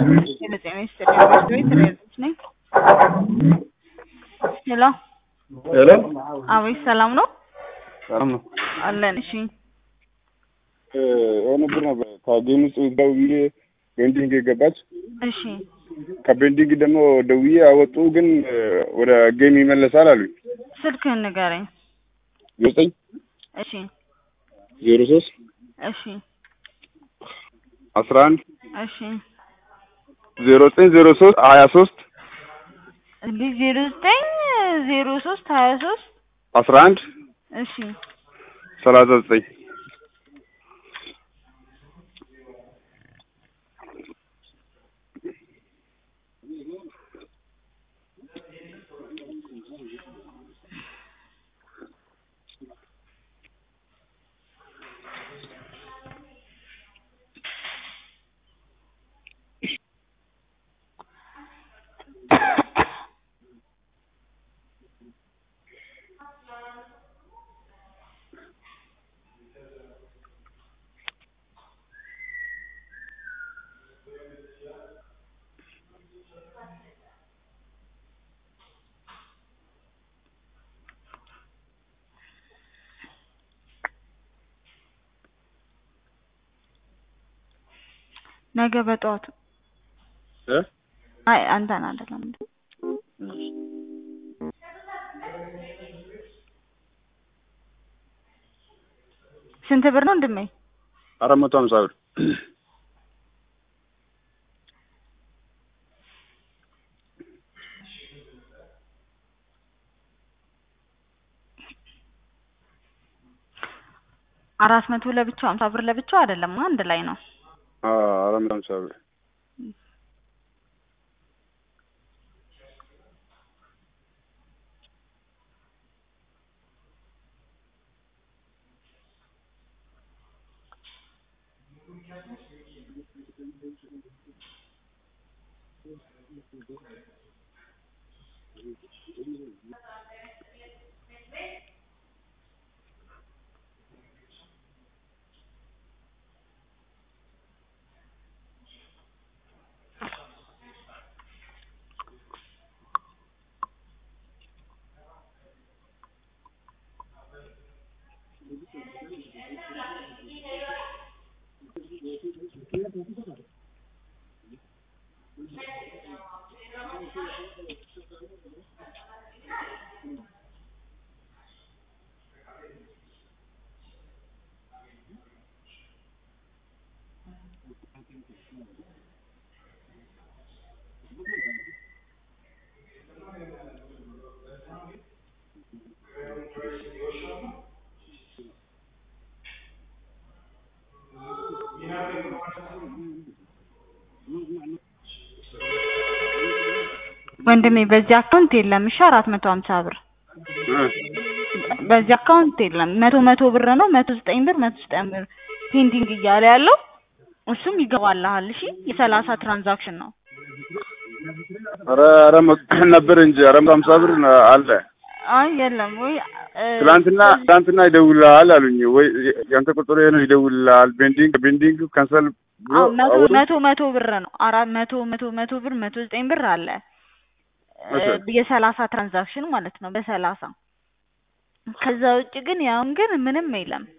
ጤና ይስጥልኝ በሽታ ቤት ሬዲዮች ነኝ። ሄሎ ሄሎ አቤት ሰላም ነው ሰላም ነው። አለን። እሺ የሆነ ብር ነበር ከጌም ውስጥ ደውዬ ቤንዲንግ ገባች። እሺ ከቤንዲንግ ደግሞ ደውዬ አወጡ፣ ግን ወደ ጌም ይመለሳል አሉኝ። ስልክህን ንገረኝ። ዘጠኝ እሺ ዜሮ ሶስት እሺ አስራ አንድ እሺ ዜሮ ዘጠኝ ዜሮ ሶስት ሀያ ሶስት እንዲህ ዜሮ ዘጠኝ ዜሮ ሶስት ሀያ ሶስት አስራ አንድ እሺ ሰላሳ ዘጠኝ ነገ በጠዋቱ እ አይ አንተን አይደለም ስንት ብር ነው እንድመኝ አራት መቶ ሀምሳ ብር አራት መቶ ለብቻው ሀምሳ ብር ለብቻው አይደለም አንድ ላይ ነው አዎ፣ አራት መቶ ሀምሳ ብር ወንድሜ በዚህ አካውንት የለም። እሺ አራት መቶ ሀምሳ ብር እ በዚህ አካውንት የለም። መቶ መቶ ብር ነው መቶ ዘጠኝ ብር መቶ ዘጠኝ ብር ፔንዲንግ እያለ ያለው እሱም ይገባልሃል። እሺ የሰላሳ ትራንዛክሽን ነው። ኧረ ኧረ መቶ ነበር እንጂ አራት መቶ ሀምሳ ብር አለ። አይ የለም ወይ እ ትላንትና ትላንትና ይደውልልሃል አሉኝ። ወይ ያንተ ቁጥር ይሄ ነው ይደውልልሃል። ቤንዲንግ ቤንዲንግ ካንሰል ብሎ አዎ መቶ አወጡ። መቶ መቶ ብር ነው። አራት መቶ መቶ መቶ ብር መቶ ዘጠኝ ብር አለ እ እሺ። የሰላሳ ትራንዛክሽን ማለት ነው በሰላሳ ከዛ ውጭ ግን ያውን ግን ምንም የለም።